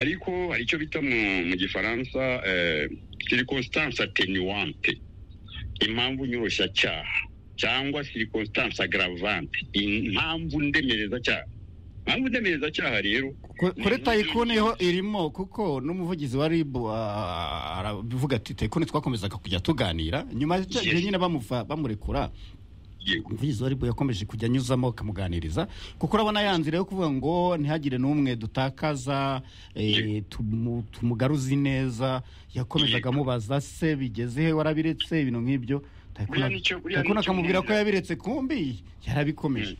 ariko hari icyo bita mu gifaransa sirikonsitansi atenuwante impamvu nyoroshyacyaha cyangwa sirikonsitansi agaravante impamvu ndemereza cyaha impamvu ndemereza cyaha rero kuri tayikuni ho irimo kuko n'umuvugizi wa ribu aravuga ati tayikuni twakomezaga kujya tuganira nyuma y'igihe nyine bamurekura umuvugizi wa ribu yakomeje kujya anyuzamo akamuganiriza kuko urabona ya nzira yo kuvuga ngo ntihagire n'umwe dutakaza tumugaruzi neza yakomezaga amubaza se bigeze he warabiretse ibintu nk'ibyo takuna akamubwira ko yabiretse kumbi yarabikomeje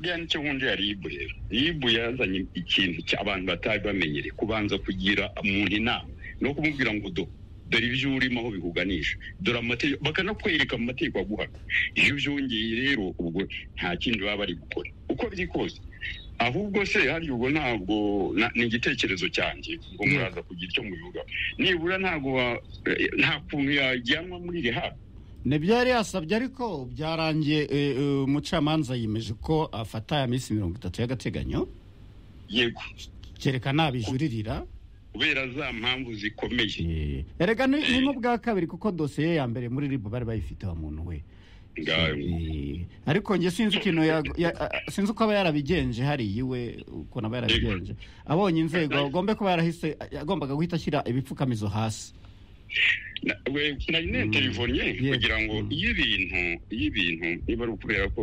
buriya nicyo nkunda ya ribu rero ribu yazanye ikintu abantu batari bamenyereye kubanza kugira umuntu inama no kumubwira ngo do dore ibyo urimo aho bihuganisha dore amategeko bakanakwereka mu mategeko aguhaga iyo byongeye rero ubwo nta kindi baba bari gukora uko biri kose ahubwo se hariya ubwo ntabwo ni igitekerezo cyanjye ubwo muraza kugira icyo mubivuga nibura ntabwo nta kuntu yajyanwa muri rihabu nibyo yari yasabye ariko byarangiye umucamanza yimeje ko afata ya minsi mirongo itatu y'agateganyo yego cyerekana abijuririra kubera za mpamvu zikomeye erega ni n'ubwa kabiri kuko dosiye ya mbere muri ribu bari bayifite wa muntu we ariko njye sinzi ikintu sinzi uko aba yarabigenje hariya iwe ukuntu aba yarabigenje abonye inzego agombe kuba yarahise agombaga guhita ashyira ibipfukamizo hasi nari neterivonye kugira ngo iyo ibintu iyo ibintu niba ari ukubera ko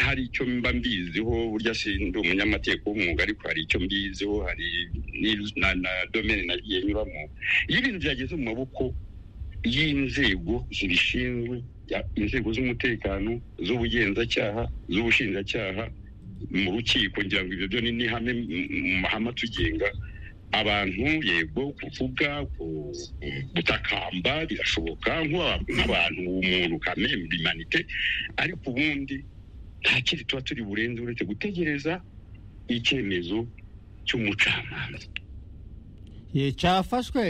hari icyo mba mbiziho burya si ndi umunyamategeko w'umwuga ariko hari icyo mbiziho hari na domene nagiye nyuramo iyo ibintu byageze mu maboko y'inzego zibishinzwe inzego z'umutekano z'ubugenzacyaha z'ubushinjacyaha mu rukiko ngira ngo ibyo byo ni n'ihame mu mahame atugenga abantu yego kuvuga gutakamba birashoboka nk'abantu umuntu kamembe bimanite ariko ubundi nta kindi tuba turi burenze uretse gutegereza icyemezo cy'umucamanza cyafashwe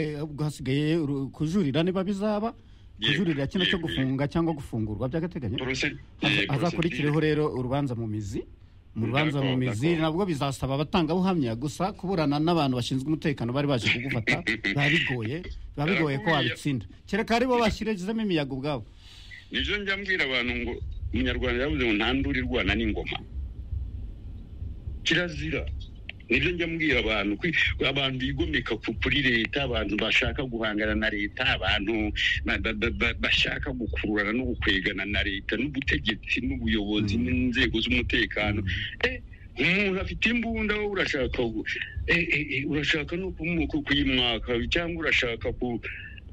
hasigaye kujurira niba bizaba kujurira kino cyo gufunga cyangwa gufungurwa by'agateganyo hazakurikireho rero urubanza mu mizi mu rubanza mu mizi nabwo bizasaba abatangabuhamya gusa kuburana n'abantu bashinzwe umutekano bari baje kugufata biba bigoye biba bigoye ko wabitsinda kereka aribo bashyiragizemo imiyaga ubwabo nibyo njya mbwira abantu ngo umunyarwanda yavuze ngo ntandure irwana n'ingoma kirazira nibyo njya mbwira abantu abantu bigomeka kuri leta abantu bashaka guhangana na leta abantu bashaka gukururana no gukwegana na leta n'ubutegetsi n'ubuyobozi n'inzego z'umutekano umuntu afite imbunda wowe urashaka urashaka no kuyimwaka cyangwa urashaka ku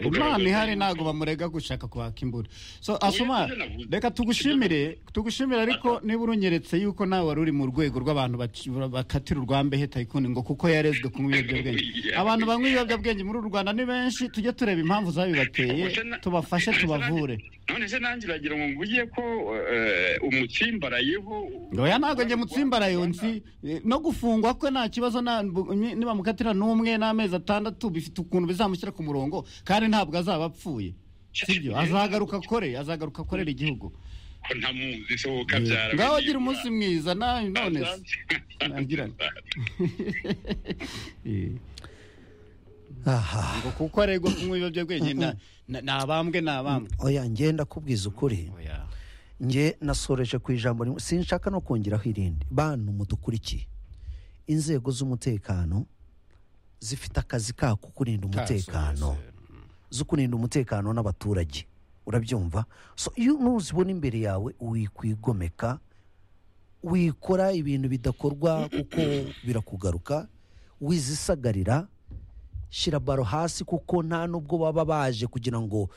imana ihari ntabwo bamurega gushaka kwaka imbura so asoma reka tugushimire tugushimire ariko niba urunyeretse yuko nawe wari uri mu rwego rw'abantu bakatira urwambehe tayikuni ngo kuko yarezwe kunywa ibiyobyabwenge abantu banywa ibiyobyabwenge muri uru rwanda ni benshi tujye tureba impamvu zabibateye tubafashe tubavure none se nanjye uragira ngo mvuge ko umutsimbarayeho oya ntabwo njye mutsimbaraye nzi no gufungwa kwe nta kibazo nibamukatira n'umwe n'amezi atandatu bifite ukuntu bizamushyira ku murongo kandi ntabwo azaba apfuye sibyo azagaruka akore azagaruka akorera igihugu ngaho agira umunsi mwiza nawe none ngo kuko aregwa kunywa ibiyobyabwenge ni abambwe ni abambwe oya ngenda kubwiza ukuri nge nasoreje ku ijambo rimwe sinshaka no kongeraho irindi bantu mudukurikiye inzego z'umutekano zifite akazi kako kurinda umutekano zo kurinda umutekano n'abaturage urabyumva so iyo nuzibona imbere yawe wikwigomeka wikora ibintu bidakorwa kuko birakugaruka wizisagarira shyira baro hasi kuko nta nubwo baba baje kugira ngo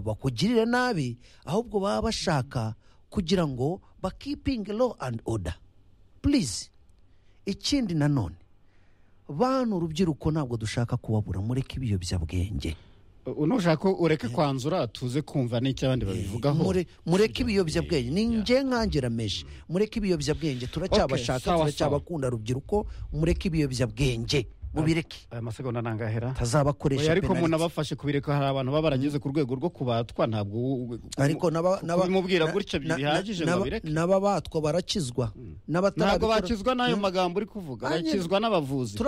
bakugirire nabi ahubwo baba bashaka kugira ngo bakipinge lo andi oda purize ikindi nanone bantu urubyiruko ntabwo dushaka kubabura mureke ibiyobyabwenge unushaka ko ureke kwanzura tuze kumva n'icyo abandi babivugaho mureke ibiyobyabwenge ni nge nkangirameje mureke ibiyobyabwenge turacyabashaka turacyabakunda rubyiruko mureke ibiyobyabwenge mubireke aya masegonda ntangahera tazabakoresha ariko umuntu abafashe kubireka hari abantu baba barageze ku rwego rwo kubatwa ntabwo ariko naba naba bimubwira gutya bihagije ngo babireke n'ababatwa barakizwa ntabwo bakizwa n'ayo magambo uri kuvuga bakizwa n'abavuzi